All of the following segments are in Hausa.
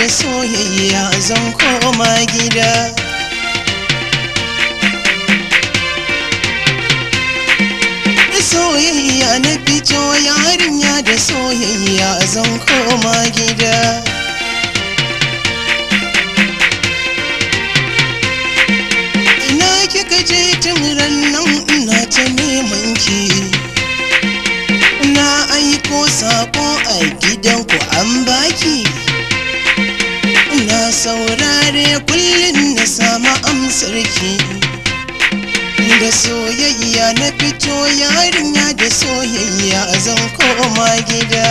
da soyayya zan koma gida da soyayya na fito yarinya da soyayya zan koma gida ina kika je tun ran nan ina ta neman ki na aiko sako a gidanku an baki na saurare kullum na samu amsarki da soyayya na fito yarinya da soyayya zan koma gida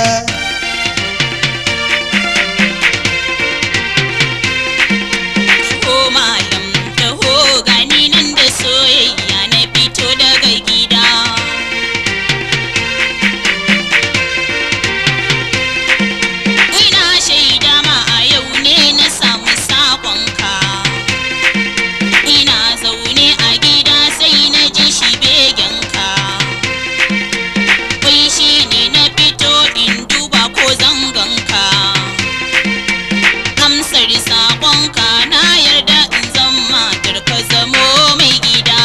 Taho malam taho gani nan da soyayya na fito daga gida Ina shaida ma a yau ne na samu sakonka Ina zaune a gida sai na ji shi begenka Wai shi ne na fito in duba ko zangonka amsar saƙonka na yarda in zan matar ka zamo mai gida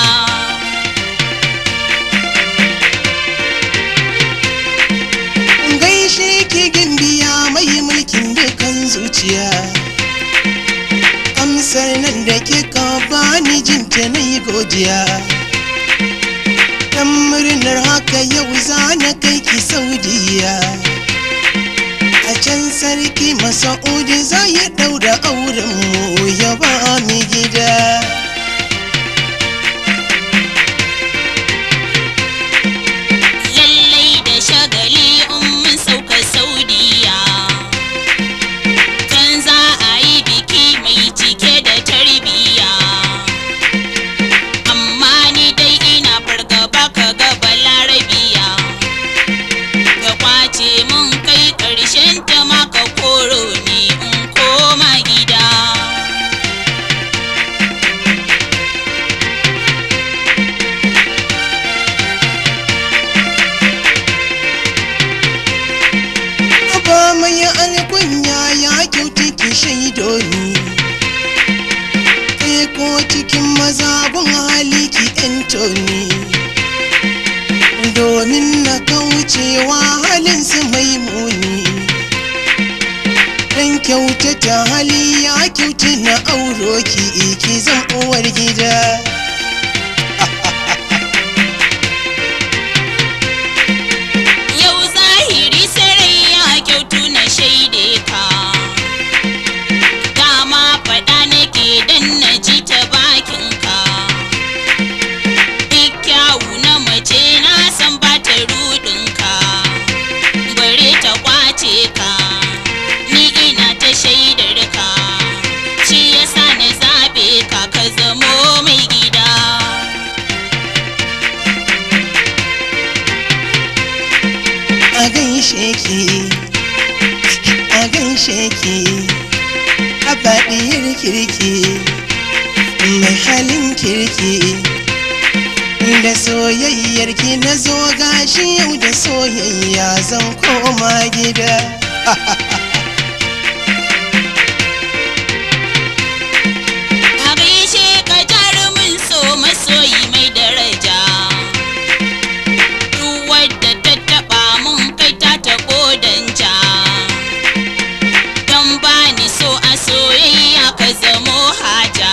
gaishe ki gimbiya mai mulkin dukan zuciya amsar nan da kika bani jinta na yi godiya dan murnar haka yau za na kai ki saudiya a can sarki masa'udi za ya daura auren mu ya ba mi gida lallai da shagali in mun sauka saudiya can za a yi biki mai cike da tarbiyya amma ni dai ina fargaba ka ga balarabiya ka kwace mun kai ƙarshen ta ma ka koro ni in koma gida ba mai alkunya ya kyauta ki shaido ni kai ko cikin mazagun hali ki ento ni domin na kaucewa halin su mai muni dan kyautata hali ya kyauta na auro ki ki zan uwar gida Yau zahiri sarai ya kyautu na shaide ka Dama faɗa nake dan na ji ta bakinka Duk kyawu na mace na san ba ta rudinka Bare ta kwace ka Ni ina ta shaidar ka Shi yasa na zaɓe ka ka zamo mai gida a gaishe ki a gaishe ki a faɗiyar kirki mai halin kirki da soyayyar ki na zo gashi yau da soyayya zan koma gida A gaishe ka jarumin so masoyi mai daraja Duk wadda ta taɓa mun kai ta taɓo danja Don ba ni so a soyayya ka zamo haja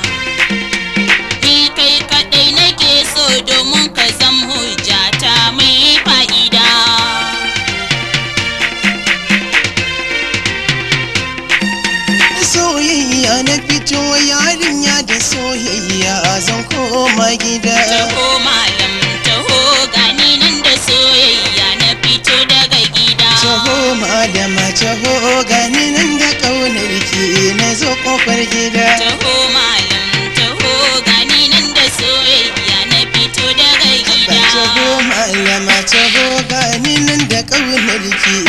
Ni kai kaɗai nake so domin ka zam hujjata mai fa'ida soyayya na fito yarinya da soyayya zan koma gida Taho malam taho gani nan da soyayya na fito daga gida taho madama taho gani nan da ƙaunar ki na zo ƙofar gida Taho malam taho gani nan da soyayya na fito daga gida Taho malama taho gani nan da ƙaunar ki